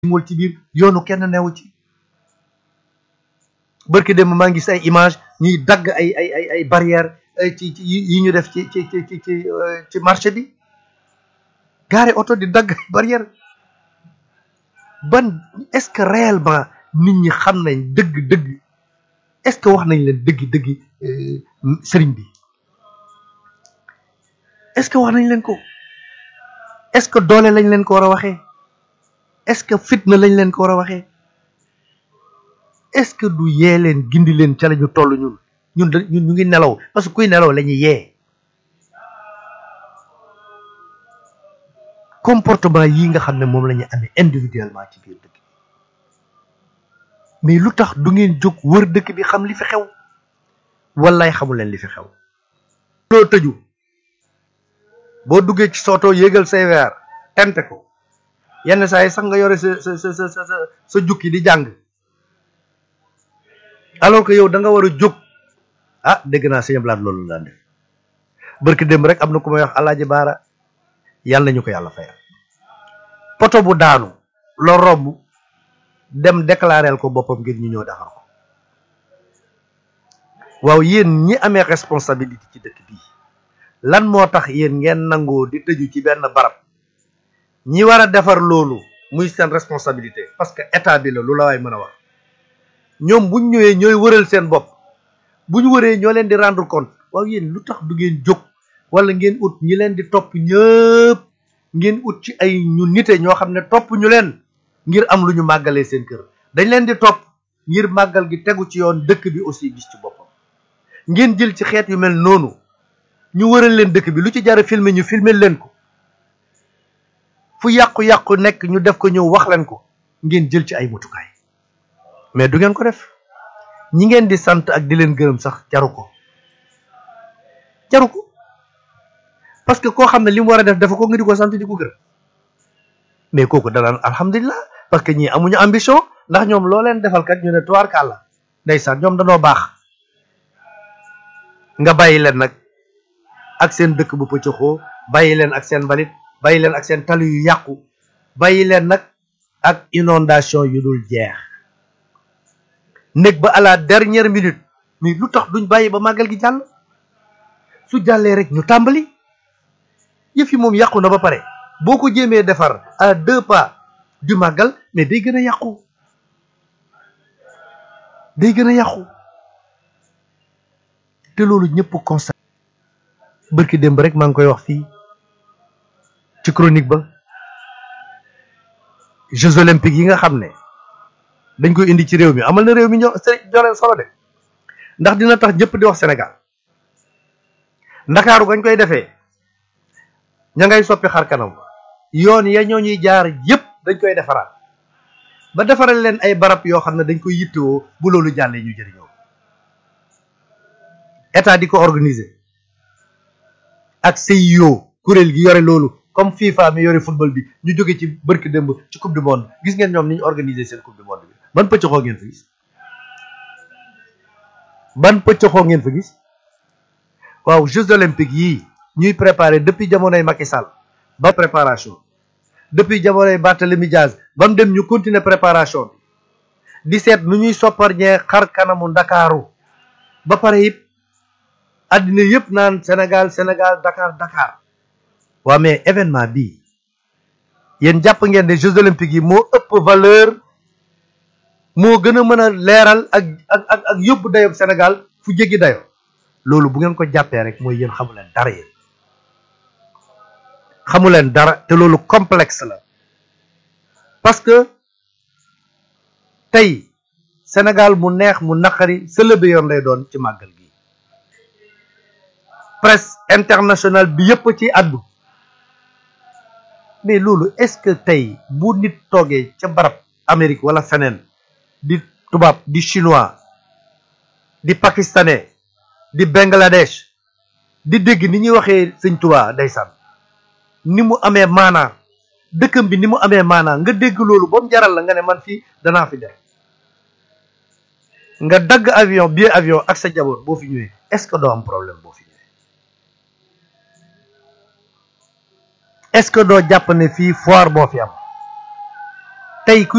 mool ci biir yoonu kenn newu ci barki dem maa ngi gis ay image ñuy dagg ay ay ay ay barrière ci ci yi ñu def ci ci ci ci ci ci marché bi gaare oto di dagg ay barrière ban est-ce que réellement nit ñi xam nañ dëgg dëgg est-ce que wax nañ leen dëgg dëgg sëriñ bi est-ce que wax nañ leen ko est-ce que doole lañ leen ko war a waxee est-ce que fitna lañ leen ko war a waxee est-ce que du yee leen gindi leen ca la ñu toll ñun ñun da ñun ñu ngi nelaw parce que kuy nelaw la ñuy yee comportement yi nga xam ne moom la ñu amee individuellement ci biir dëkk bi mais lu tax du ngeen jóg wër dëkk bi xam li fi xew wallaay xamu leen li fi xew loo tëju boo duggee ci soto yéegal say weer tente ko yenn saa yi sax nga yore sa sa sa sa sa sa jukki di jàng alors que yow da nga war a jóg ah dégg naa sëñ Blaat loolu daan def barki démb rek am na ku may wax alaaji baara yàlla nañu ko yàlla fayal poto bu daanu loo romb dem déclareel ko boppam ngir ñu ñëw defar ko waaw yéen ñi amee responsabilité ci dëkk bii lan moo tax yéen ngeen nangoo di tëju ci benn barab ñi war a defar loolu muy seen responsabilité parce que état bi la lu la waay mën a wax ñoom buñ ñëwee ñooy wëral seen bopp bu ñu wëree ñoo leen di rendre compte waaw yéen lu tax du ngeen jóg wala ngeen ut ñi leen di topp ñëpp ngeen ut ci ay ñu nite ñoo xam ne topp ñu leen ngir am lu ñu màggalee seen kër dañ leen di topp ngir màggal gi tegu ci yoon dëkk bi aussi gis ci boppam ngeen jël ci xeet yu mel noonu ñu wëral leen dëkk bi lu ci jara filmer ñu filmer leen ko fu yàqu-yàqu nekk ñu def ko ñëw wax leen ko ngeen jël ci ay mutukaay mais du ngeen ko def ñi ngeen di sant ak di leen gërëm sax jaru ko jaru ko parce que koo xam ne li mu war a def dafa ko nga di ko sant di ko gërëm mais kooku danaan alhamdulilah parce que ñii amuñu ambition ndax ñoom loo leen defal kat ñu ne tuwaar kàlla ndeysaan ñoom danoo baax nga bàyyi leen nag ak seen dëkk bu pëccëxoo bàyyi leen ak seen mbalit bàyyi leen ak seen tali yu yàqu bàyyi leen nag ak inondation yu dul jeex nekk ba à la dernière minute mais lu tax duñ bàyyi ba màggal gi jàll su jàllee rek ñu tàmbali yëf yi moom yàqu na ba pare boo ko jéemee defar à deux pas du màggal mais day gën a yàqu day gën a yàqu te loolu ñëpp constat bërki démb rek maa ngi koy wax fii ci chronique ba Jeux olympiques yi nga xam ne dañ koy indi ci réew mi amal na réew mi ñoo joreen solo de ndax dina tax ñëpp di wax Sénégal ndakaaru gañ koy defee ña ngay soppi xar kanam yoon ya ñoo ñuy jaar yëpp dañ koy defaraat ba defaral leen ay barab yoo xam ne dañ koy yittewoo bu loolu jàllee ñu jëriñoo état di ko organiser ak CIO kuréel gi yore loolu comme FIFA mi yore football bi ñu jóge ci bërki démb ci coupe du monde gis ngeen ñoom ni ñu organiser seen coupe du monde bi ban pëccëxoo ngeen fa gis ban pëccëxoo ngeen fa gis waaw Jeux olympiques yii ñuy préparer depuis jamonoy Macky Sall ba préparation depuis jamonoy Barthélemy Diaz ba mu dem ñu continuer préparation bi di seet nu ñuy sopparñee xar kanamu ndakaaru ba pare it àddina yëpp naan Sénégal Sénégal Dakar Dakar waa mais événement bii yéen jàpp ngeen ne Jeux olympiques yi moo ëpp valeur moo gën a mën a leeral ak ak ak ak yóbbu dayob Sénégal fu jéggi dayo loolu bu ngeen ko jàppee rek mooy yéen xamu leen dara yéen xamu leen dara te loolu complexe la parce que tey Sénégal mu neex mu naqari sëlëbe yoon lay doon ci màggal gi presse internationale bi yëpp ci àddu mais loolu est-ce que tey bu nit toogee ca barab Amérique wala feneen di tubaab di chinois di pakistanais di Bangladesh di dégg ni ñuy waxee sëñ Tuubaa ndeysaan ni mu amee maanaa dëkkam bi ni mu amee maanaa nga dégg loolu ba mu jaral la nga ne man fii danaa fi def nga dagg avion billet avion ak sa jaboot boo fi ñëwee est-ce que doo am problème boo fi ñëwee est-ce que doo jàpp ne fii foire boo fi am tey ku